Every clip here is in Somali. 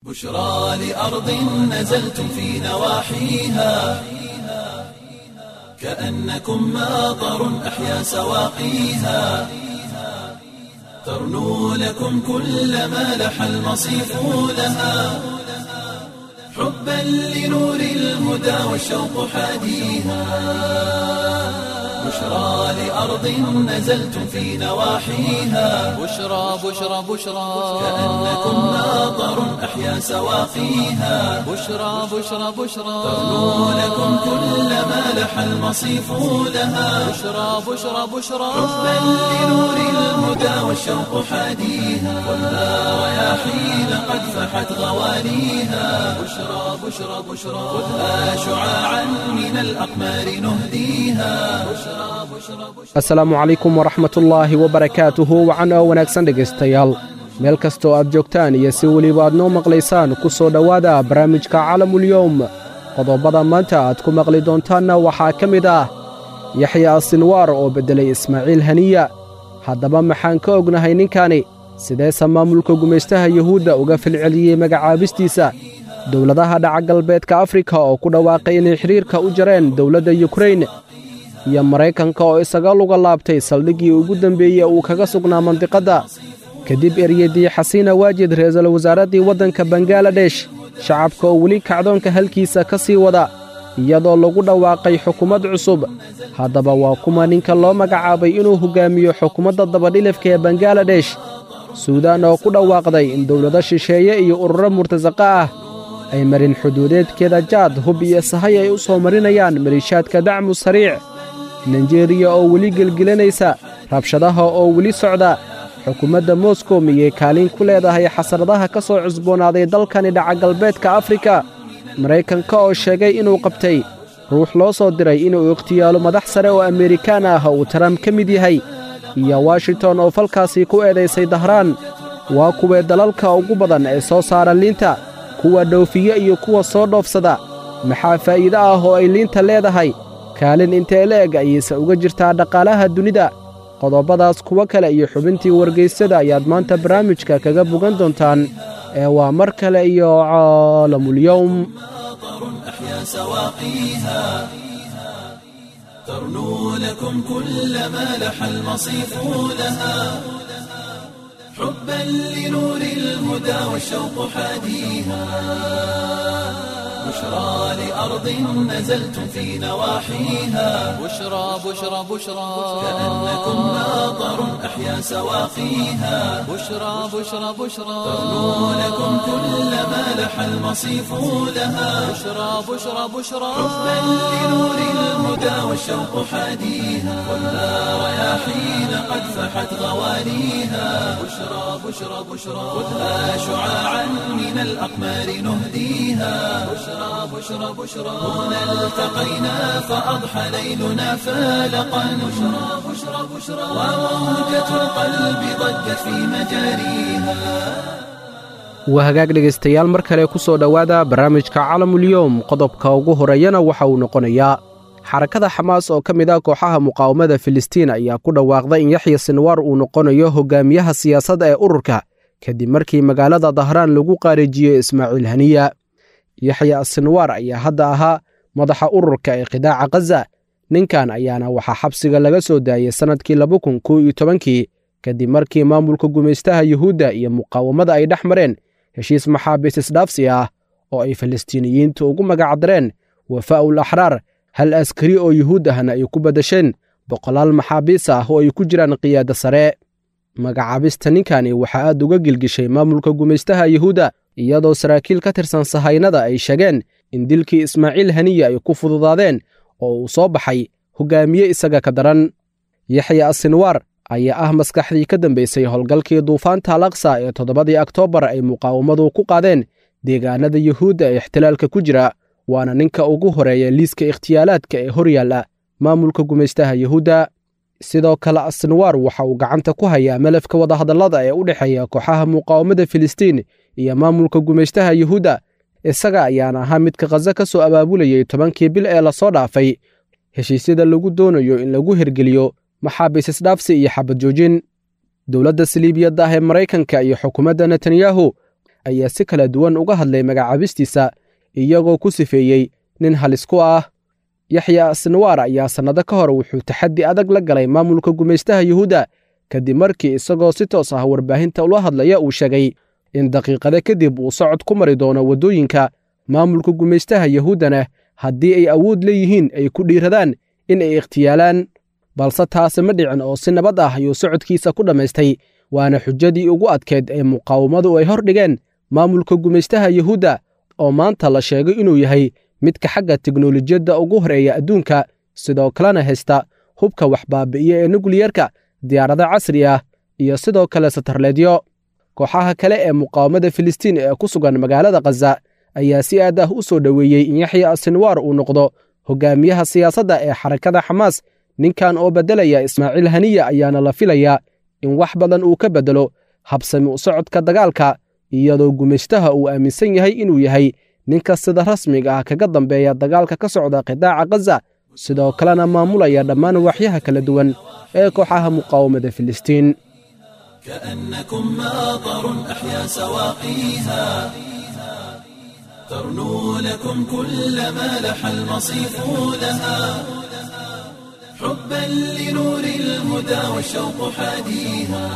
بشرى لأرض نزلتم في نواحيها كأنكم ماطر أحيا سواقيها ترنو لكم كل ما لح المصيف لها حبا لنور الهدى والشوق حاديها بشرى لأرض نزلتم في نواحيها بشرى بشرى بشرى كأنكم ماطر أحيا سواقيها بشرى بشرى بشرى ترنو لكم كل ما لح المصيف لها بشرى بشرى بشرى حبا لنور الهدى والشوق حاديها والنار رياحين قد فحت غواليها بشرى بشرى بشرى خذها شعاعا من الأقمار نهديها بشرى بشرى بشرى asalaamu calaykum waraxmatullaahi wabarakaatuhu wacan oo wanaagsan dhegaystayaal meel kastoo aad joogtaan iyo si weliba aad noo maqlaysaan ku soo dhowaada barnaamijka calamulyowm qodobbada maanta aad ku maqli doontaanna waxaa ka mid ah yaxya sinwaar oo beddelay ismaaciil haniya haddaba maxaan ka ognahay ninkani sideese maamulka gumaystaha yuhuudda uga filceliyey magacaabistiisa dowladaha dhaca galbeedka afrika oo ku dhawaaqay inay xidhiirka u jareen dowladda yukrain iyo maraykanka oo isaga luga laabtay saldhiggii ugu dembeeyey uu kaga sugnaa mandiqadda kadib eryadii xasiina waajid ra-iisul wasaaraddii waddanka bangaladesh shacabka oo weli kacdoonka halkiisa ka sii wada iyadoo lagu dhawaaqay xukuumad cusub haddaba waa kuma ninka loo magacaabay inuu hoggaamiyo xukuumadda dabadhilifka ee bangaladesh suudaan oo ku dhawaaqday in dowlado shisheeye iyo ururo murtasaqa ah ay marin xuduudeedkeeda jaad hub iyo sahay ay u soo marinayaan maliishaadka dacmu sariic naijeeriya oo weli gelgelanaysa rabshadaha oo weli socda xukuumadda moskow miyay kaalin ku leedahay xasradaha ka soo cusboonaaday dalkani dhaca galbeedka afrika maraykanka oo sheegay inuu qabtay ruux loo soo diray inuu ikhtiyaalo madax sare oo amerikaan ah uu taram ka mid yahay iyo washington oo falkaasii ku eedaysay dahraan waa kuwee dalalka ugu badan ee soo saara liinta kuwa dhoofiye iyo kuwa soo dhoofsada maxaa faa'iide ah oo ay liinta leedahay kaalin intee la eg ayayse uga jirtaa dhaqaalaha dunida qodobbadaas kuwo kale iyo xubintii wargaysada ayaad maanta barnaamijka kaga bogan doontaan ee waa mar kale iyo caalamulyowm ماطر أحيا سواقيها ترنو لكم كل ما لح المصيف لها حبا لنور الهدى والشوق حاديها بشرى لأرض نزلتم في نواحيها بشرى بشرى بشرى كأنكم ماطر أحيا سواقيها بشرى بشرى بشرى ترنو لكم كل ما لح المصيف لها بشرى بشرى بشرى حبا لنور الهدى والشوق حاديها والنار رياحين قد فحت غواليها بشرى بشرى بشرى خذها شعاعا من الأقمار نهديها بشرى بشرى بشرى هنا التقينا فأضحى ليلنا فالقا بشرى بشرى بشرى وموجة القلب ضجت في مجاريها waa hagaag dhegaystayaal mar kale ku soo dhowaada barnaamijka calamulyowm qodobka ugu horeeyana waxa uu noqonayaa xarakada xamaas oo ka mid ah kooxaha muqaawamada filistiin ayaa ku dhawaaqday in yaxya sinwaar uu noqonayo hogaamiyaha siyaasadda ee ururka kadib markii magaalada dahraan lagu qaarijiyey ismaaciil haniya yaxya sinwaar ayaa hadda ahaa madaxa ururka ee qidaaca khaza ninkan ayaana waxaa xabsiga laga soo daayey sannadkii laba kun kow iyo tobankii kadib markii maamulka gumaystaha yuhuudda iyo muqaawamada ay dhex mareen heshiis maxaabiis isdhaafsi ah oo ay falastiiniyiintu ugu magacdareen wafaa'ul axraar hal askari oo yuhuud ahna ay ku beddesheen boqolaal maxaabiis ah oo ay ku jiraan qiyaada sare magacaabista ninkani waxaa aad uga gilgishay maamulka gumaystaha yuhuudda iyadoo saraakiil ka tirsan sahaynada ay sheegeen in dilkii ismaaciil haniya ay ku fududaadeen oo uu soo baxay hogaamiye isaga ka daran yaxya asinwaar ayaa ah maskaxdii ka dambaysay howlgalkii duufaanta alaqsa ee toddobadii oktoobar ay muqaawamadu ku qaadeen deegaanada yuhuudda ee ixtilaalka ku jira waana ninka ugu horeeya liiska ikhtiyaalaadka ee hor yaalla maamulka gumaystaha yuhuudda sidoo kale asinwaar waxa uu gacanta ku hayaa malafka wadahadallada ee u dhexeeya kooxaha muqaawamada filistiin iyo maamulka gumaystaha yuhuudda isaga ayaana ahaa midka khaza ka soo abaabulayey tobankii bil ee lasoo dhaafay heshiisyada lagu doonayo in lagu hirgeliyo maxaabiis isdhaafsi iyo xabad joojin dowladda saliibiyadda ah ee maraykanka iyo xukuumadda netanyahu ayaa si kala duwan uga hadlay magacaabistiisa iyagoo ku sifeeyey nin halis ku ah yaxya sinwaar ayaa sannado ka hor wuxuu taxaddi adag la galay maamulka gumaystaha yuhuudda kadib markii isagoo si toos ah warbaahinta ula hadlaya uu sheegay in daqiiqada kadib uu socod ku mari doono waddooyinka maamulka gumaystaha yuhuuddana haddii ay awood leeyihiin ay ku dhiiradaan in ay ikhtiyaalaan balse taasi ma dhicin oo si nabad ah ayuu socodkiisa ku dhammaystay waana xujadii ugu adkeed ee muqaawamadu ay hor dhigeen maamulka gumaystaha yuhuudda oo maanta la sheegay inuu yahay midka xagga teknolojiyadda ugu horeeya adduunka sidoo kalena haysta hubka waxbaabi'iya ee nukliyerka diyaarado casri ah iyo sidoo kale satarleedyo kooxaha kale ee muqaawamada filistiin ee ku sugan magaalada khaza ayaa si aad ah u soo dhoweeyey in yaxya asinwaar uu noqdo hogaamiyaha siyaasadda ee xarakada xamaas ninkan oo beddelaya ismaaciil haniya ayaana la filayaa in wax badan uu ka beddelo habsami u socodka dagaalka iyadoo gumaystaha uu aaminsan yahay inuu yahay ninka sida rasmiga ah kaga dambeeya dagaalka ka socda qidaaca khaza sidoo kalena maamulaya dhammaan waaxyaha kala duwan ee kooxaha muqaawamada filistiin كأنكم ماطر أحيا سواقيها ترنو لكم كل ما لح المصيف لها حبا لنور الهدى والشوق حاديها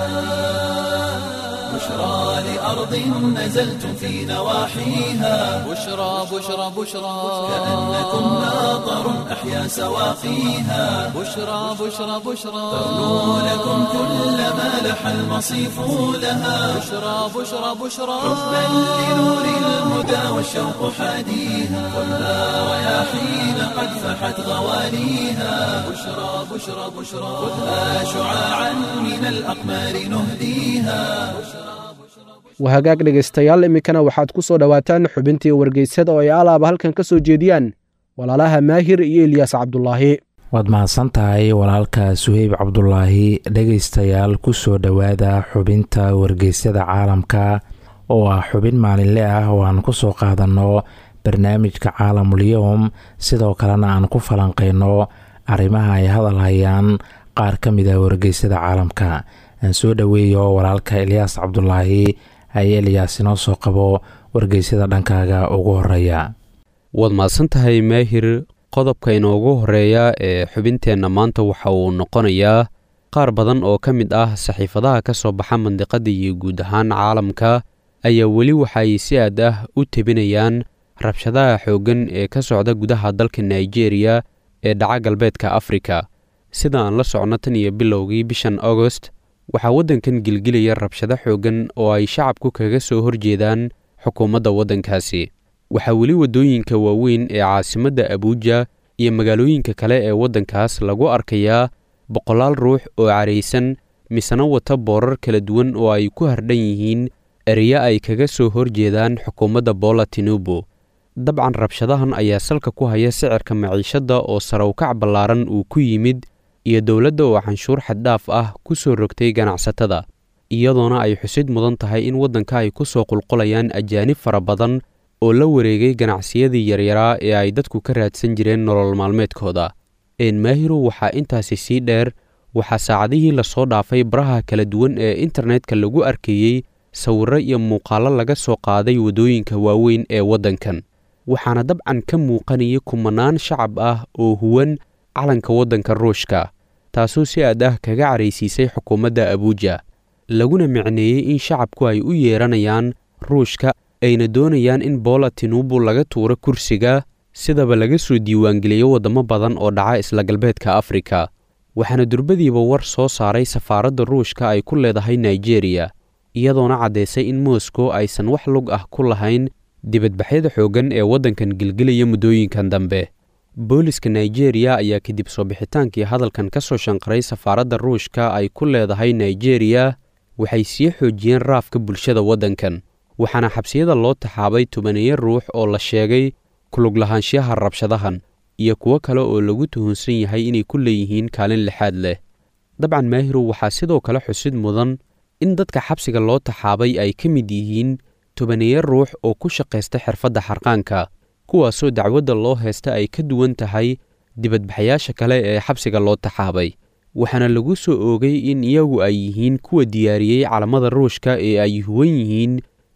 بشرى لأرض نزلتم في نواحيها بشرى بشرى بشرى كأنكم ماطر أحيا سواقيها بشرى بشرى بشرى ترنو لكم كل ما لح المصيف لها بشرى بشرى بشرى حبا لنور الهدى والشوق حاديها خذها رياحين قد فحت غواليها بشرى بشرى بشرى خذها شعاعا من الأقمار نهديها wahagaag dhegaystayaal iminkana waxaad ku soo dhowaataan xubintii wargeysada oo ay alaaba halkan ka soo jeediyaan walaalaha maahir iyo ilyaas cabdulaahi waad mahadsan tahay walaalka suheyb cabdulaahi dhegaystayaal ku soo dhowaada xubinta wargeysyada caalamka oo ah xubin maalinle ah oo aan ku soo qaadanno barnaamijka caalamul-yowm sidoo kalena aan ku falanqeyno arrimaha ay hadal hayaan qaar ka mid ah wargeysyada caalamka aan soo dhoweeyo walaalka ilyaas cabdulaahi ay elyaas inoo soo qabo wargeysyada dhankaaga ugu horeeya waad mahadsan tahay maahir qodobka inoogu horeeya ee xubinteenna maanta waxa uu noqonayaa qaar badan oo ka mid ah saxiifadaha ka soo baxa mandiqadda iyo guud ahaan caalamka ayaa weli waxaay si aad ah u tebinayaan rabshadaha xooggan ee ka socda gudaha dalka nigeria ee dhaca galbeedka afrika sida aan la socno tan iyo bilowgii bishan agost waxaa waddankan gelgelaya rabshado xooggan oo ay shacabku kaga soo horjeedaan xukuumadda waddankaasi waxaa weli waddooyinka waaweyn ee caasimadda abuuja iyo magaalooyinka kale ee waddankaas lagu arkayaa boqolaal ruux oo caraysan misena wata boorar kala duwan oo ay ku hardhan yihiin ereya ay kaga soo horjeedaan xukuumadda boola tinubu dabcan rabshadahan ayaa salka ku haya sicirka maciishadda oo sarawkac ballaaran uu ku yimid iyo dowladda oo canshuur xaddhaaf ah ku soo rogtay ganacsatada iyadoona ay xusid mudan tahay in waddanka ay ku soo qulqulayaan ajaanib fara badan oo la wareegay ganacsiyadii yaryaraa ee ay dadku ka raadsan jireen nolol maalmeedkooda eenmaahiru waxaa intaasi sii dheer waxaa saacadihii lasoo dhaafay baraha kala duwan ee internetka lagu arkayey sawirro iyo muuqaallo laga soo qaaday waddooyinka waaweyn ee waddankan waxaana dabcan ka muuqanaya kumanaan shacab ah oo huwan calanka waddanka ruushka taasoo si aad ah kaga caraysiisay xukuumadda abuuja laguna micneeyey in shacabku ay u yeeranayaan ruushka ayna doonayaan in boola tinubu laga tuuro kursiga sidaba laga soo diiwaangeliyo waddamo badan oo dhaca isla galbeedka afrika waxaana durbadiiba war soo saaray safaaradda ruushka ay ku leedahay nigeriya iyadoona caddaysay in moscow aysan wax lug ah ku lahayn dibadbaxyada xooggan ee waddankan gelgelaya muddooyinkan dambe booliska nigeriya ayaa kadib soo bixitaankii hadalkan ka soo shanqaray safaaradda ruushka ay ku leedahay nigeriya waxay sii xoojiyeen raafka bulshada waddankan waxaana xabsiyada loo taxaabay tobaneeyo ruux oo la sheegay kulug lahaanshiyaha rabshadahan iyo kuwo kale oo lagu tuhunsan yahay inay ku leeyihiin kaalin lixaad leh dabcan maahiru waxaa sidoo kale xusid mudan in dadka xabsiga loo taxaabay ay ka mid yihiin tobaneeyo ruux oo ku shaqaysta xirfadda xarqaanka kuwaasoo dacwadda loo haysta ay ka duwan tahay dibadbaxayaasha kale ee xabsiga loo taxaabay waxaana lagu soo oogay in iyagu ay yihiin kuwa diyaariyey calamada ruushka ee ay huwan yihiin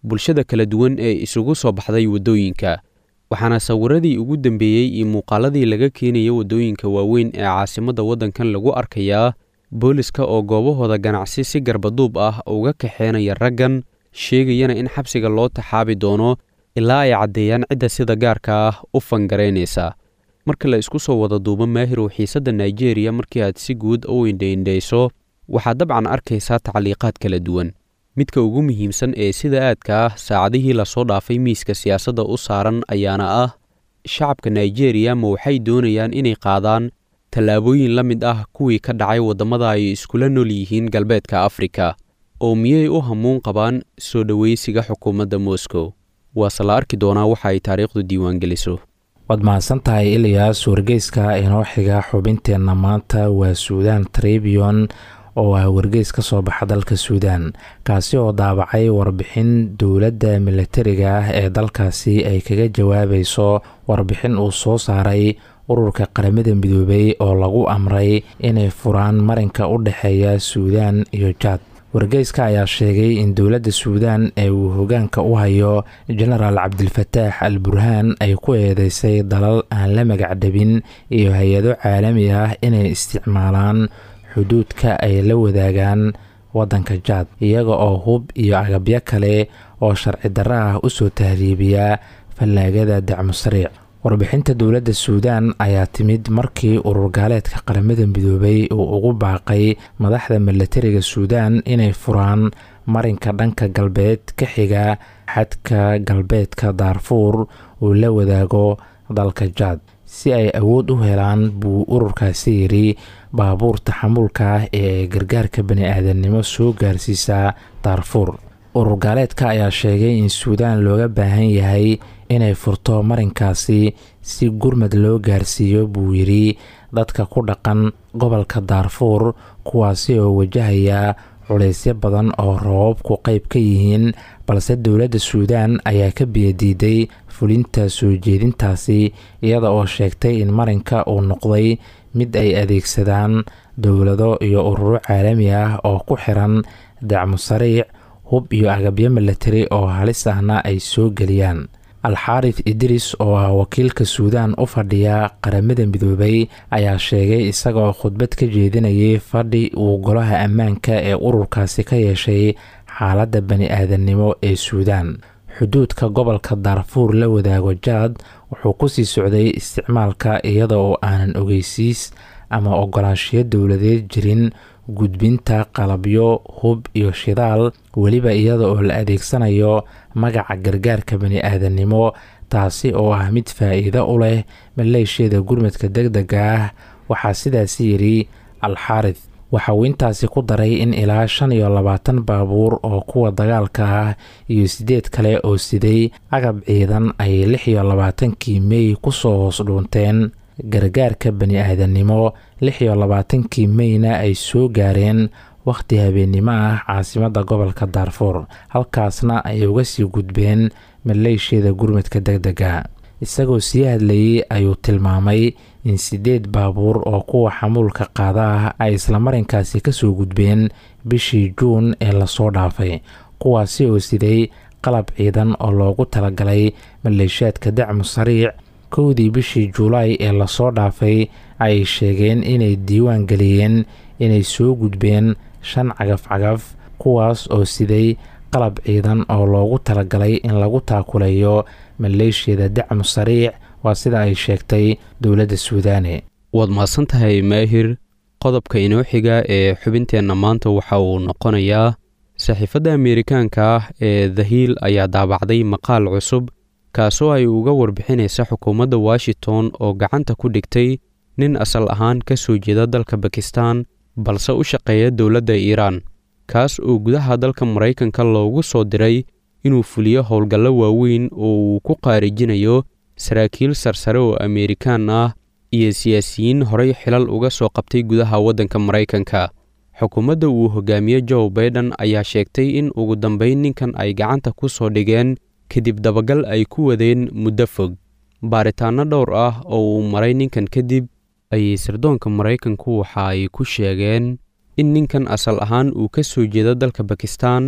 bulshada kala duwan ee isugu soo baxday waddooyinka waxaana sawiradii ugu dambeeyey iyo muuqaaladii laga keenaya waddooyinka waaweyn ee caasimadda waddankan lagu arkayaa booliska oo goobahooda ganacsi si garbaduub ah uga kaxeenaya raggan sheegayana in xabsiga loo taxaabi doono ilaa ay caddeeyaan cidda sida gaarka ah u fangaraynaysa marka la isku soo wada duubo maahirow xiisadda naijeeriya markii aad si guud u indhaindhayso waxaad dabcan arkaysaa tacliiqaad kala duwan midka ugu muhiimsan ee sida aadka ah saacadihii lasoo dhaafay miiska siyaasadda u saaran ayaana ah shacabka naijeeriya ma waxay doonayaan inay qaadaan tallaabooyin la mid ah kuwii ka dhacay waddamada ay iskula nool yihiin galbeedka afrika oo miyay u hamuun qabaan soo dhowaysiga xukuumadda moscow waase la arki doonaa waxa ay taariikhdu diiwaangeliso waad mahadsan tahay ilyaas wargeyska inoo xiga xubinteenna maanta waa suudan tribion oo ah wargeys ka soo baxa dalka suudan kaasi oo daabacay warbixin dowladda milatariga ah ee dalkaasi ay kaga jawaabayso warbixin uu soo saaray ururka qaramada midoobay oo lagu amray inay furaan marinka u dhexeeya suudan iyo jaad wargeyska ayaa sheegay in dowladda suudan ee uu hogaanka u hayo genaraal cabdilfataax al burhaan ay ku eedeysay dalal aan la magacdhabin iyo hay-ado caalami ah inay isticmaalaan xuduudka ay la wadaagaan waddanka jaad iyaga oo hub iyo agabyo kale oo sharci darro ah usoo tahriibiya fallaagada dacmo sariic warbixinta dowladda suudan ayaa timid markii urur gaaleedka qaramada midoobay uu ugu baaqay madaxda milatariga suudan inay furaan marinka dhanka galbeed ka xiga xadka galbeedka daarfuur uu la wadaago dalka jaad si ay awood u helaan buu ururkaasi yidhi baabuur taxamuulka ah ee gargaarka bani-aadamnimo soo gaarsiisa daarfuur urur gaaleedka ayaa sheegay in suudan looga baahan yahay inay furto marinkaasi si gurmad loo gaarsiiyo buu yidhi dadka ku dhaqan gobolka daarfuur kuwaasi oo wajahaya culaysyo badan oo roobabku qayb ka yihiin balse dowladda suudan ayaa ka biyadiiday fulinta soo jeedintaasi iyada oo sheegtay in marinka uu noqday mid ay adeegsadaan dowlado iyo ururo caalami ah oo ku xiran dacmo sariic hub iyo agabyo milatari oo halis ahna ay soo geliyaan alxaarif idris oo ah wakiilka suudan u fadhiya qaramada midoobay ayaa sheegay isagaoo khudbad ka jeedinayay fadhi uu golaha ammaanka ee ururkaasi ka yeeshay xaaladda bani-aadamnimo ee suudan xuduudka gobolka daarfuur la wadaago jaad wuxuu kusii socday isticmaalka iyada oo aanan ogeysiis ama ogolaanshiyo dowladeed jirin gudbinta qalabyo hub iyo shidaal weliba iyada oo la adeegsanayo magaca gargaarka bani-aadamnimo taasi oo ah mid faa-iido u leh maleeshiyada gurmadka deg dega ah waxaa sidaasi yidhi alxaarif waxa uu intaasi ku daray in ilaa shan iyo labaatan baabuur oo kuwa dagaalka ah iyo siddeed kale oo siday agab ciidan ay lix iyo labaatankii mey kusoo hoos dhuunteen gargaarka bani-aadamnimo lix iyo labaatankii meyna ay soo gaareen wakhti habeennimo ah caasimadda gobolka daarfuur halkaasna ay uga sii gudbeen maleeshiyada gurmadka deg dega isagoo sii hadlayey ayuu tilmaamay in siddeed baabuur oo kuwa xamuulka qaada ah ay islamarinkaasi kasoo gudbeen bishii juun ee lasoo dhaafay kuwaasi oo siday qalab ciidan oo loogu talagalay maleeshiyaadka dacmu sariic kowdii bishii juulaay ee lasoo dhaafay ay sheegeen inay diiwaan geliyeen inay soo gudbeen shan cagaf cagaf kuwaas oo siday qalab ciidan oo loogu talagalay in lagu taakulayo maleeshiyada dacmu sariic waa sida ay sheegtay dowladda suudaane waad mahadsan tahay maahir qodobka inoo xiga ee xubinteenna maanta waxa uu noqonayaa saxiifadda ameerikaanka ah ee the hiil ayaa daabacday maqaal cusub kaasoo ay uga warbixinaysa xukuumadda washington oo gacanta ku dhigtay nin asal ahaan ka soo jeeda dalka bakistan balse u shaqeeya dowladda iiraan kaas oo gudaha dalka maraykanka loogu soo diray inuu fuliyo howlgallo waaweyn oo uu ku qaarijinayo saraakiil sarsare oo ameerikaan ah iyo siyaasiyiin horey xilal uga soo qabtay gudaha waddanka maraykanka xukuumadda uu hogaamiye joe baiden ayaa sheegtay in ugu dambayn ninkan ay gacanta ku soo dhigeen kadib dabagal ay ku wadeen muddo fog baaritaanno dhowr ah oo uu maray ninkan kadib ayay sirdoonka maraykanku waxa ay ku sheegeen in ninkan asal ahaan uu ka soo jeedo dalka bakistan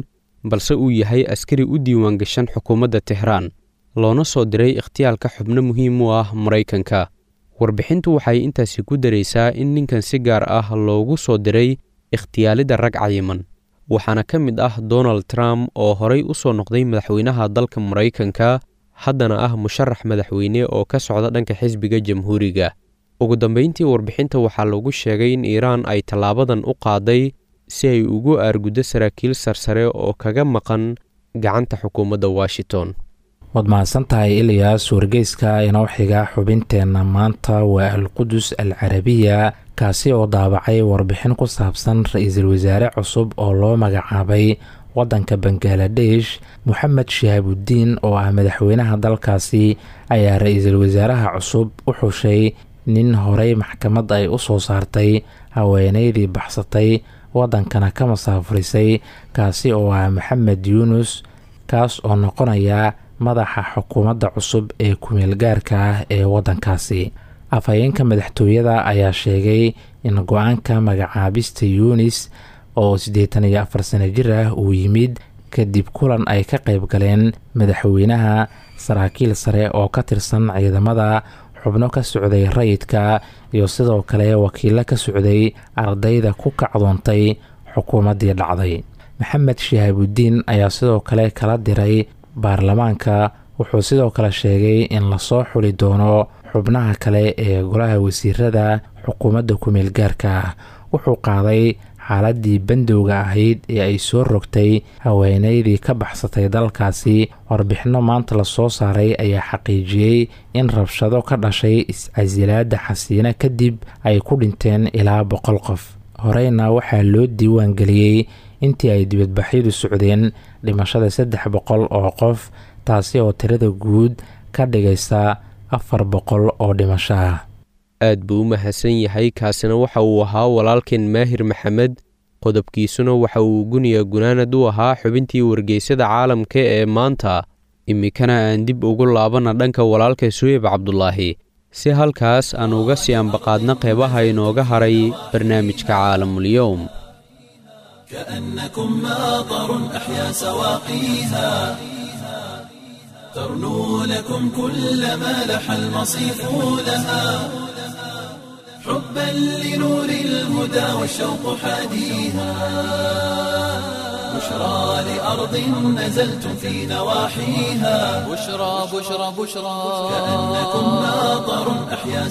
balse uu yahay askari u diiwaangashan xukuumadda tehraan loona soo diray ikhtiyaalka xubno muhiim u ah maraykanka warbixintu waxay intaasi ku daraysaa in ninkan si gaar ah loogu soo diray ikhtiyaalidda rag cayiman waxaana ka mid ah donald trump oo horay u soo noqday madaxweynaha dalka maraykanka haddana ah musharax madaxweyne oo ka socda dhanka xisbiga jamhuuriga ugu dambayntii warbixinta waxaa lagu sheegay in iiraan ay tallaabadan u qaaday si ay ugu aarguddo saraakiil sarsare oo kaga maqan gacanta xukuumadda washington waad mahadsantahay ilyaas wargeyska inoo xiga xubinteenna maanta waa alqudus al carabiya kaasi oo daabacay warbixin ku saabsan ra-iisul wasaare cusub oo loo magacaabay waddanka bangaladesh moxamed shihaabudiin oo ah madaxweynaha dalkaasi ayaa ra-iisul wasaaraha cusub u xushay nin horey maxkamad ay u soo saartay haweeneydii baxsatay waddankana ka masaafurisay kaasi oo ah maxamed yuunus kaas oo noqonaya madaxa xukuumadda cusub ee kumeelgaarka ah ee waddankaasi afhayeenka madaxtooyada ayaa sheegay in go-aanka magacaabista yuunis oo siddeetan iyo afar sano jir ah uu yimid kadib kulan ay ka qayb galeen madaxweynaha saraakiil sare oo ka tirsan ciidamada xubno ka socday rayidka iyo sidoo kale wakiilo ka socday ardayda ku kacdoontay xukuumaddii dhacday maxamed shihaabudiin ayaa sidoo kale kala diray baarlamaanka wuxuu sidoo kale sheegay in lasoo xuli doono xubnaha kale ee golaha wasiirada xukuumadda kumeel gaarka ah wuxuu qaaday xaaladii bandowga ahayd ee ay soo rogtay haweeneydii ka baxsatay dalkaasi warbixinno maanta lasoo saaray ayaa xaqiijiyey in rabshado ka dhashay is-casilaadda xasiina kadib ay ku dhinteen ilaa boqol qof horeyna waxaa loo diiwaan geliyey intii ay dibadbaxyadu socdeen dhimashada saddex boqol oo qof taasi oo tirada guud ka dhigaysa afar boqol oo dhimasho ah aad buu u mahadsan yahay kaasina waxa uu ahaa walaalkeen maahir maxamed qodobkiisuna waxa uu guniya gunaanad u ahaa xubintii wargeysada caalamka ee maanta iminkana aan dib ugu laabana dhanka walaalka suheyb cabdulaahi si halkaas aan uga sii ambaqaadna qeybaha inooga haray barnaamijka caalamulyowm كأنكم ماطر أحيا سواقيها ترنو لكم كل ما لح المصيف لها حبا لنور الهدى والشوق حاديها بشرى لأرض نزلتم في نواحيها بشرى بشرى بشرى كأنكم ماطر أحيا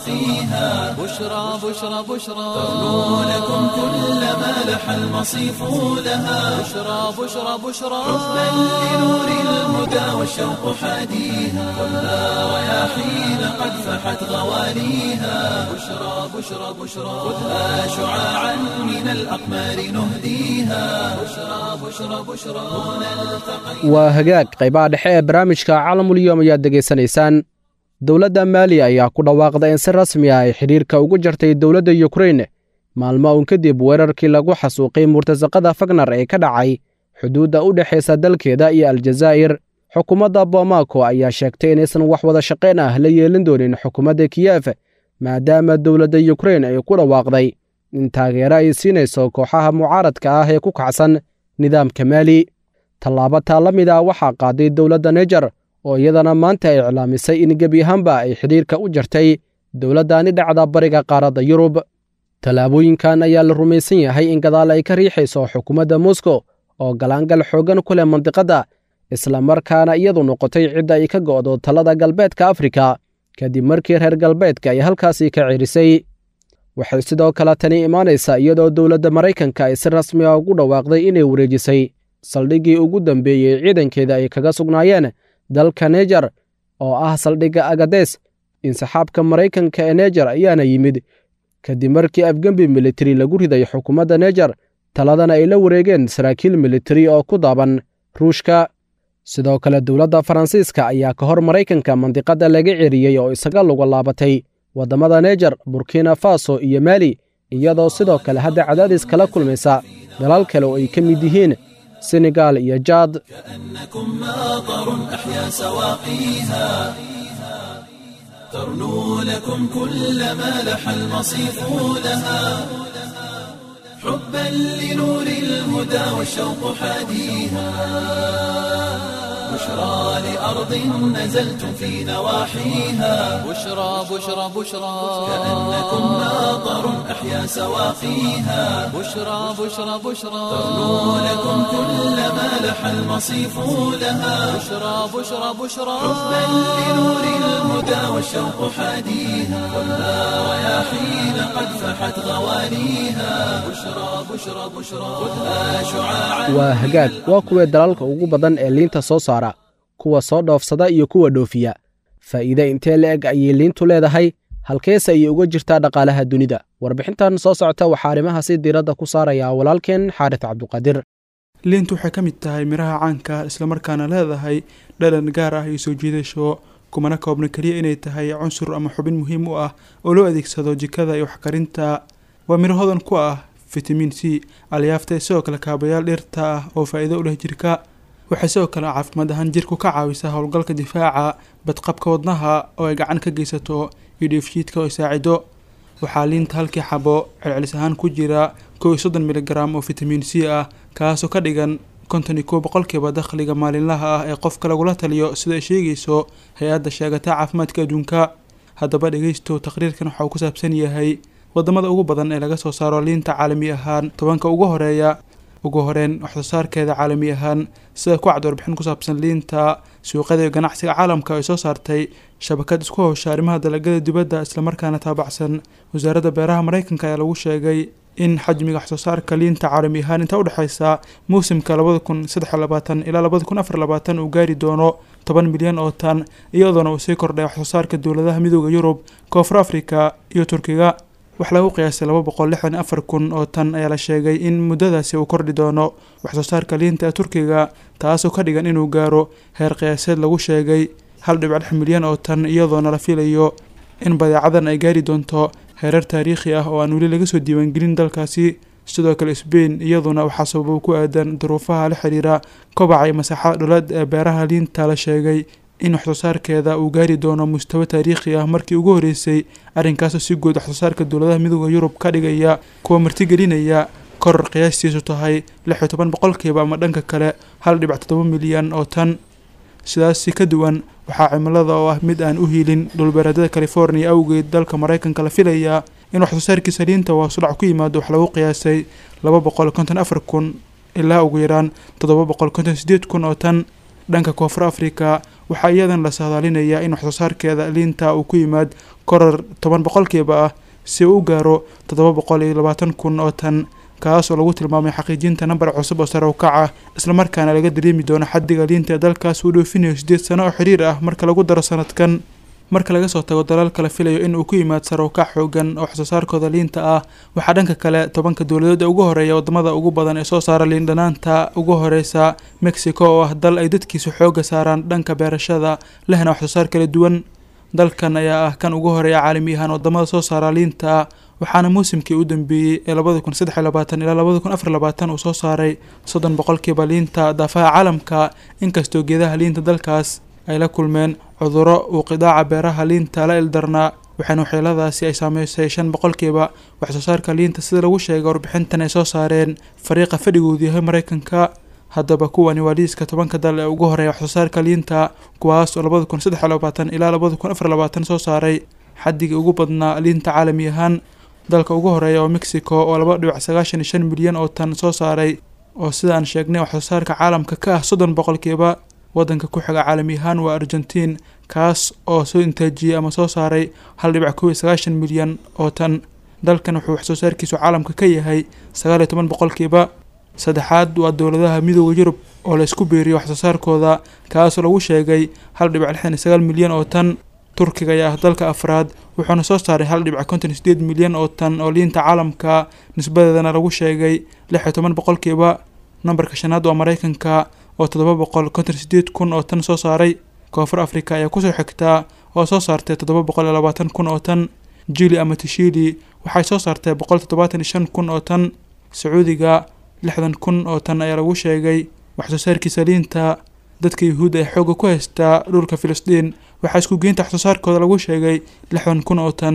سواقيها بشرى بشرى بشرى ترنو لكم كل ما لح المصيف لها بشرى بشرى بشرى حبا لنور الهدى والشوق حاديها كلها رياحين قد فحت غواليها بشرى بشرى بشرى خذها شعاعا من الأقمار نهديها بشرى بشرى بشرى هنا التقينا waa hagaag qaybaha dhexe ee barnaamijka caalamulyoom ayaad degaysanaysaan dowladda maaliya ayaa ku dhawaaqda in si rasmi ah ay xidhiirka ugu jartay dowladda yukrain maalmo uun kadib weerarkii lagu xasuuqay murtasaqada fagnar ee ka dhacay xuduudda u dhexaysa dalkeeda iyo aljazaa'ir xukuumadda bomaako ayaa sheegtay inaysan wax wada shaqayn ah la yeelin doonin xukuumadda kiyef maadaama dowladda yukrain ay ku dhawaaqday in taageero ay siinayso kooxaha mucaaradka ah ee ku kacsan nidaamka maali tallaabo taa la mid ah waxaa qaaday dowladda nejar oo iyadana maanta ay iclaamisay in gebi ahaanba ay xidhiirka u jartay dowladdani dhacda bariga qaaradda yurub tallaabooyinkan ayaa la rumaysan yahay in gadaal ay ka riixayso xukuumadda moskow oo galaangal xooggan ku leh mandiqadda islamarkaana iyadu noqotay cidda ay ka go'do talada galbeedka afrika kadib markii reer galbeedka ay halkaasi ka cirisay waxay sidoo kale tani imaanaysaa iyadoo dowladda maraykanka ay si rasmi ah ugu dhawaaqday inay wareejisay saldhiggii ugu dambeeyey ciidankeeda ay kaga sugnaayeen dalka nejar oo ah saldhigga agades insaxaabka maraykanka ee nejar ayaana yimid kadib markii afgembi militari lagu riday xukuumadda nejar taladana ay la wareegeen saraakiil militari oo ku daaban ruushka sidoo kale dowladda faransiiska ayaa ka hor maraykanka mandiqadda laga ceriyey oo isaga luga laabatay waddamada nejar burkina faso iyo maali iyadoo sidoo kale hadda cadaadis kala kulmaysa dalal kale oo ay ka mid yihiin senegal iyo jaad كأنكم ماطر أحيا سواقيها ترنو لكم كل ما لح المصيف لها حبا لنور الهدى والشوق حاديها بشرى لأرض نزلتم في نواحيها بشرى بشرى بشرى كأنكم ناظر أحيا سواقيها بشرى بشرى بشرى ترنو لكم كل ما لح المصيف لها بشرى بشرى بشرى حبا لنور الهدى والشوق حاديها ولا رياحين قد فحت غوانيها بشرى بشرى بشرى خذها شعاعا waa hagaag waa kuwee dalalka ugu badan ee liinta soo saara kuwa soo dhoofsada iyo kuwa dhoofiya faa'iide intee la eg ayay liintu leedahay halkeese ayay uga jirtaa dhaqaalaha dunida warbixintan soo socota waxaa arrimahaasi diiradda ku saaraya walaalkeen xaaris cabduqaadir liintu waxay ka mid tahay miraha caanka islamarkaana leedahay dhalan gaar ah iyo soo jiidasho kumana koobna keliya inay tahay cunsur ama xubin muhiim u ah oo loo adeegsado jikada iyo waxkarinta waa miro hodan ku ah fitamiin c alyaafta sidoo kale kaabayaal dhirta ah oo faa'iido u leh jirka waxay sidoo kale caafimaad ahaan jirku ka caawisaa howlgalka difaaca badqabka wadnaha oo ay gacan ka geysato iyo dheefshiidka oo ay saacido waxaa liinta halkii xabo celcelis ahaan ku jira kow iyo soddon miligram oo fitamiin c ah kaasoo ka dhigan konton iyo kow boqolkiiba dakhliga maalinlaha ah ee qofka lagula taliyo sida ay sheegayso hay-adda sheegata caafimaadka adduunka haddaba dhegeysto taqriirkan waxa uu ku saabsan yahay wadamada ugu badan ee laga soo saaro liinta caalami ahaan tobanka ugu horeeya ugu horeyn waxsoo saarkeeda caalami ahaan sida ku cad warbixin ku saabsan liinta suuqyada iyo ganacsiga caalamka ay soo saartay shabakad isku howsha arrimaha dalagada dibadda islamarkaana taabacsan wasaaradda beeraha mareykanka ayaa lagu sheegay in xajmiga waxsoo saarka liinta caalami ahaan inta udhexeysa muusimka labada kun saddex iyo labaatan ilaa labada kun afar labaatan uu gaari doono toban milyan oo tan iyadoona uu sii kordhay waxsoo saarka dowladaha midooda yurub koonfur afrika iyo turkiga wax lagu qiyaasay laba boqol lixdan iyo afar kun oo tan ayaa la sheegay in muddadaasi uu kordhi doono waxsoo saarka liinta ee turkiga taasoo ka dhigan inuu gaaro heer qiyaaseed lagu sheegay hal dhibic lix milyan oo tan iyadoona la filayo in badeecadan ay gaari doonto heerar taariikhi ah oo aan weli laga soo diiwaangelin dalkaasi sidoo kale sbain iyaduna waxaa sababo ku aadan duruufaha la xiriira kobaca iyo masaaxada dhuleed ee beeraha liinta la sheegay in waxsoo saarkeeda uu gaari doono mustawo taariikhi ah markii ugu horeysay arrinkaasoo si guud waxsoo saarka dowladaha midooda yurub ka dhigaya kuwa martigelinaya koror qiyaastiisu tahay lix iyo toban boqolkiiba ama dhanka kale hal dhibic toddoba milyan oo tan sidaasi ka duwan waxaa cimilada oo ah mid aan u hiilin dhulbeereedyada california awgeed dalka mareykanka la filayaa in waxsoo saarkiisa liinta waasudhac ku yimaado wax lagu qiyaasay laba boqol konton afar kun ilaa ugu yaraan toddoba boqol konton sideed kun oo tan dhanka koonfur afrika waxaa iyadan la saadaalinayaa in waxsoo saarkeeda liinta uu ku yimaad koror toban boqolkiiba ah si uu u gaaro toddoba boqol iyo labaatan kun oo tan kaas oo lagu tilmaamay xaqiijinta nambar cusub oo sare u kaca islamarkaana laga dareemi doono xaddiga liinta ee dalkaas uu dhoofinayo siddeed sano oo xiriir ah marka lagu daro sanadkan marka laga soo tago dalaalka la filayo in uu ku yimaad sare u kac xoogan oo waxsoo saarkooda liinta ah waxaa dhanka kale tobanka dowladood ee ugu horeeya wadamada ugu badan ee soo saara liin dhanaanta ugu horeysa mexico oo ah dal ay dadkiisu xooga saaraan dhanka beerashada lehna waxsoo saar kala duwan dalkan ayaa ah kan ugu horeeya caalami ahaan wadamada soo saara liinta waxaana muusimkii u dambeeyey ee labada kun saddex iyo labaatan ilaa labada kun afar labaatan uu soo saaray soddon boqolkiiba liinta daafaha caalamka inkastoo geedaha liinta dalkaas ay la kulmeen cuduro uu qidaaca beeraha liinta la ildarnaa waxaana waxyeeladaasi ay saameysay shan boqolkiiba waxsoo saarka liinta sida lagu sheegay warbixintan ay soo saareen fariiqa fadhigoodu yahay mareykanka haddaba kuwani waa liiska tobanka dal ee ugu horeeya waxsoo saarka liinta kuwaas oo labada kun saddex iyo labaatan ilaa labada kun afar labaatan soo saaray xaddigii ugu badnaa liinta caalami ahaan dalka ugu horeeya oo mexico oo laba dhibic sagaashan iyo shan milyan oo tan soo saaray oo sida aan sheegnay waxsoo saarka caalamka ka ah soddon boqolkiiba waddanka ku xiga caalami ahaan waa argentiin kaas oo soo intaajiyey ama soo saaray hal dhibic kow iyo sagaashan milyan oo tan dalkan wuxuu waxsoo saarkiisu caalamka ka yahay sagaal iyo toban boqolkiiba saddexaad waa dowladaha midooda yurub oo la isku beeriyo waxsoo saarkooda kaasoo lagu sheegay hal dhibic lixdan iyo sagaal milyan oo tan turkiga ayaa ah dalka afraad wuxuuna soo saaray hal dhibic konton iyo sideed milyan oo tan oo liinta caalamka nisbadeedana lagu sheegay lix iyo toban boqolkiiba nambarka shanaad waa mareykanka oo toddoba boqol konton iyo sideed kun oo tan soo saaray koonfur afrika ayaa kusoo xigtaa oo soo saartay toddoba boqol iyo labaatan kun oo tan jili ama tishili waxay soo saartay boqol toddobaatan iyo shan kun oo tan sacuudiga lixdan kun oo tan ayaa lagu sheegay waxsoo saarkiisa liinta dadka yuhuudda ee xoogga ku haystaa dhulka filistiin waxaa isku geynta waxsoo saarkooda lagu sheegay lixdan kun oo tan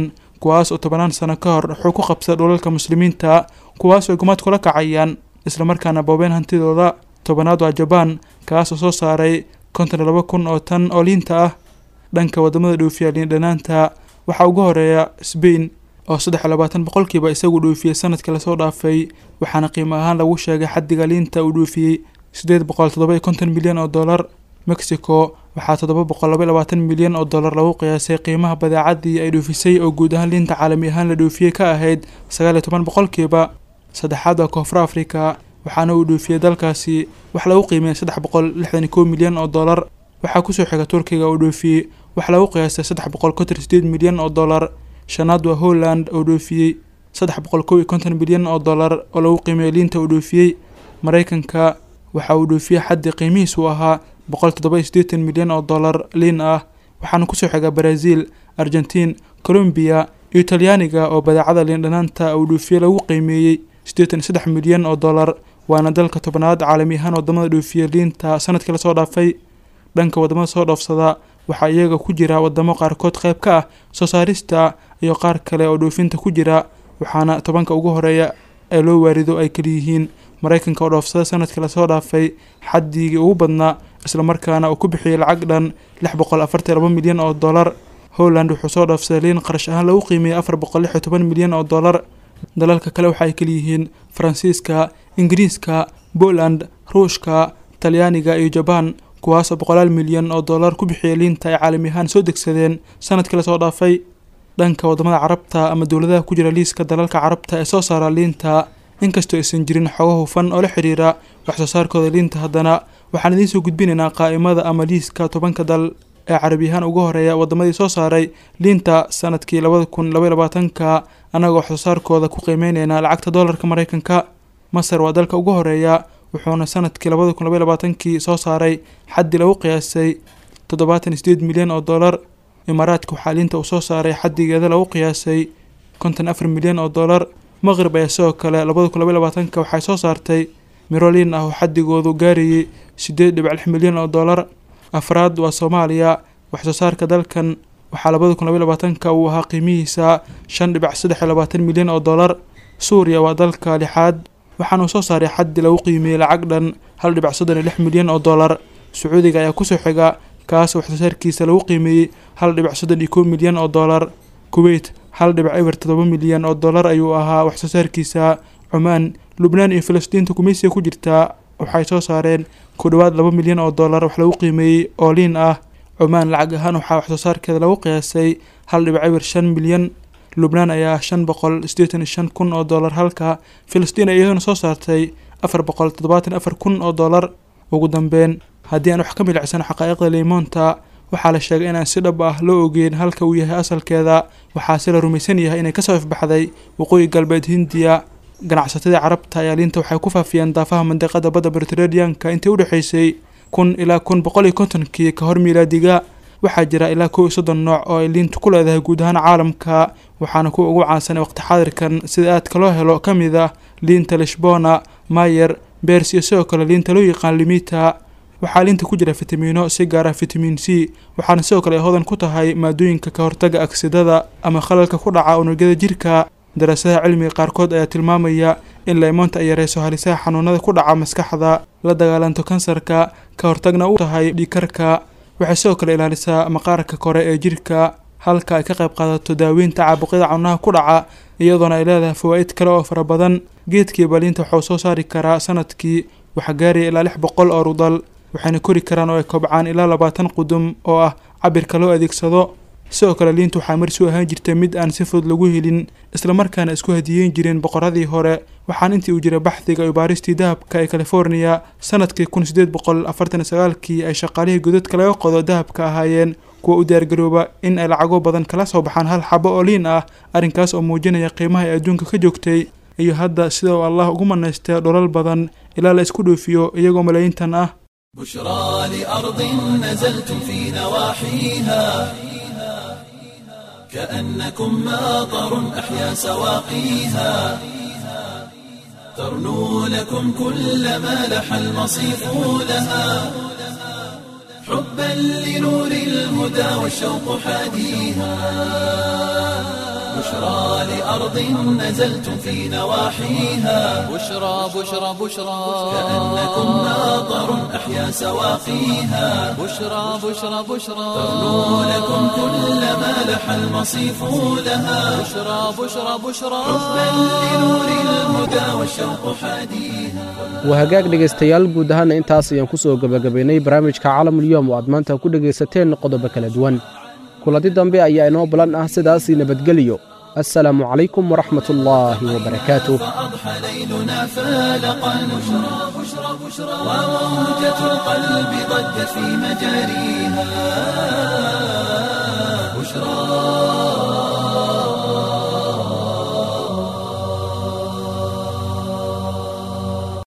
kuwaas oo tobanaan sano ka hor wuxuu ku qabsada dhulalka muslimiinta kuwaas oo gumaad kula kacayaan islamarkaana boobeen hantidooda tobanaad waa jabaan kaas oo soo saaray konton iyo laba kun oo tan oo liinta ah dhanka wadamada dhoofiya liin dhanaanta waxaa ugu horeeya sbain oo saddex iyo labaatan boqolkiiba isagu dhoofiyey sanadkii lasoo dhaafay waxaana qiimo ahaan lagu sheegay xaddiga liinta uu dhoofiyey siddeed boqol toddoba iyo konton milyan oo dollar mexico waxaa toddoba boqol laba iyo labaatan milyan oo dollar lagu qiyaasay qiimaha badeecadii ay dhoofisay oo guud ahaan liinta caalami ahaan la dhoofiyey ka ahayd sagaal iyo toban boqolkiiba saddexaad waa koonfur africa waxaana uu dhoofiyey dalkaasi wax lagu qiimeeyay saddex boqol lixdan iyo kow milyan oo dollar waxaa kusoo xiga turkiga oo dhoofiyey wax lagu qiyaastay saddex boqol konton iyo sideed milyan oo dollar shanaad waa holland oo dhoofiyey saddex boqol kow iyo konton milyan oo dollar oo lagu qiimeeyey liinta uu dhoofiyey maraykanka waxa uu dhoofiyey xaddii qiimihiisu ahaa boqol toddoba iyo siddeetan milyan oo dollar liin ah waxaana kusoo xiga brazil argentiin colombiya iyo talyaaniga oo badeecada liin dhanaanta uu dhoofiyey lagu qiimeeyey siddeetan iyo saddex milyan oo dollar waana dalka tobnaad caalami ahaan wadamada dhoofiya liinta sanadkii lasoo dhaafay dhanka wadamada soo dhoofsada waxaa iyaga ku jira wadamo qaarkood qayb ka ah soo saarista iyo qaar kale oo dhoofinta ku jira waxaana tobanka ugu horeeya ee loo waarido ay kaliyihiin maraykanka oo dhoofsada sanadkii lasoo dhaafay xaddigii ugu badnaa islamarkaana uu ku bixiyey lacag dhan lix boqol afartan laba milyan oo dollar holland wuxuu soo dhoofsaday liin qarash ahaan lagu qiimeeyey afar boqol lix iyo toban milyan oo dollar dalalka kale waxa ay kaliyihiin faransiiska ingiriiska poland ruushka talyaaniga iyo jabaan kuwaasoo boqolaal milyan oo dollar ku bixiyay liinta ay caalami ahaan soo degsadeen sanadkii lasoo dhaafay dhanka wadamada carabta ama dowladaha ku jira liiska dalalka carabta ee soo saara liinta inkastoo aysan jirin xogo hufan oo la xiriira wax soo saarkooda liinta haddana waxaan idiin soo gudbinaynaa qaa'imada ama liiska tobanka dal ee carabiyahaan ugu horeeya wadamadii soo saaray liinta sanadkii labada kun labaiy labaatanka annagoo wax soo saarkooda ku qiimeyneynaa lacagta doolarka maraykanka masar waa dalka ugu horeeya wuxuuna sanadkii labada kun labaiy labaatankii soo saaray xaddii lagu qiyaasay toddobaatan iyo sideed milyan oo dollar imaaraadka waxaa liinta uu soo saaray xaddigeeda lagu qiyaasay konton afar milyan oo dollar maqrib ayaa sidoo kale labada kun labaiy labaatanka waxay soo saartay miro liin ah oo xaddigoodu gaarayay sideed dhibic lix milyan oo dollar afraad waa soomaaliya wax soo saarka dalkan waxaa labada kun labaiy labaatanka uu ahaa qiimihiisa shan dhibic saddex iyo labaatan milyan oo dollar suuriya waa dalka lixaad waxaana uu soo saaray xaddi lagu qiimiyey lacag dhan hal dhibic soddon iyo lix milyan oo dollar sacuudiga ayaa kusoo xiga kaas wax soo saarkiisa lagu qiimeeyey hal dhibic soddon iyo kow milyan oo dollar kuweyt hal dhibic eber toddoba milyan oo dollar ayuu ahaa wax soo saarkiisa cumaan lubnaan iyo falastiinta gumaysiga ku jirtaa waxay soo saareen ku dhowaad laba milyan oo dollar wax lagu qiimeeyey oo liin ah cumaan lacag ahaan waxaa wax soo saarkeeda lagu qiyaasay hal dhibic eber shan milyan lubnaan ayaa shan boqol siddeetan iyo shan kun oo dollar halka filistiin ay iyaduna soo saartay afar boqol toddobaatan afar kun oo dollar ugu dambeyn haddii aan wax ka milicsano xaqaa'iqda liimoonta waxaa la sheegay inaan si dhab ah loo ogeyn halka uu yahay asalkeeda waxaase la rumaysan yahay inay kasoo ifbaxday waqooyi galbeed hindiya ganacsatada carabta ayaa liinta waxay ku faafiyeen daafaha mandiqada badda mediterraneanka intii u dhexaysay kun ilaa kun boqol iyo kontonkii ka hor miilaadiga waxaa jira ilaa kow iyo soddon nooc oo ay liintu ku leedahay guud ahaan caalamka waxaana kuwa ugu caansan waqti xaadirkan sida aadka loo helo ka mid ah liinta lishbona mayer beers iyo sidoo kale liinta loo yaqaan limita waxaa liinta ku jira fitamiino si gaar ah fitamiin c waxaana sidoo kale ay hodan ku tahay maadooyinka ka hortaga agsidada ama khalalka ku dhaca unugyada jirka daraasadaha cilmiga qaarkood ayaa tilmaamaya in laymoonta ay yareyso halisaha xanuunada ku dhaca maskaxda la dagaalanto kansarka ka hortagna u tahay dhiikarka waxay sidoo kale ilaalisaa maqaarka kore ee jirka halka ay ka qayb qaadato daaweynta caabuqyada cunaha ku dhaca iyadoona ay leedahay fawaa'id kale oo fara badan geedkii baliinta waxuu soo saari karaa sanadkii waxaa gaaraya ilaa lix boqol oo rudal waxayna kori karaan oo ay kobcaan ilaa labaatan qudum oo ah cabirka loo adeegsado sidoo kale liinta waxaa marsi u ahaan jirta mid aan si fudud lagu helin islamarkaana isku hadiyeyn jireen boqoradii hore waxaan intii uu jiray baxdiga iyo baaristii dahabka ee california sanadkii kun sideed boqol afartan iyo sagaalkii ay shaqaalihii godadka laga qodo dahabka ahaayeen kuwa u diyaargarooba in ay lacago badan kala soo baxaan hal xabo oo liin ah arrinkaas oo muujinaya qiimaha ay adduunka ka joogtay iyo hadda sida uu allah ugu manaystay dholal badan ilaa la isku dhoofiyo iyagoo malaayiintan ah بشرى لأرض نزلتم في نواحيها كأنكم ماطر أحيا سواقيها ترنو لكم كل ما لح المصيف لها حبا لنور الهدى والشوق حاديها بشرى لأرض نزلتم في نواحيها بشرى بشرى بشرى كأنكم ناظر أحيا سواقيها بشرى بشرى بشرى ترنو لكم كل ما لح المصيف لها بشرى بشرى بشرى حبا لنور الهدى والشوق حاديها waa hagaag dhegaystayaal guud ahaana intaas ayaan ku soo gebagabaynay barnaamijka caalamulyoom oo aad maanta ku dhegaysateen qodobo kala duwan kulanti dambe ayaa inoo balan ah sidaasii nabadgeliyo assalaamu calaykum waraxmat ullaahi wabarakaatuh فأضحى ليلنا فالقا بشرى بشرى بشرى وموجة القلب ضجت في مجاريها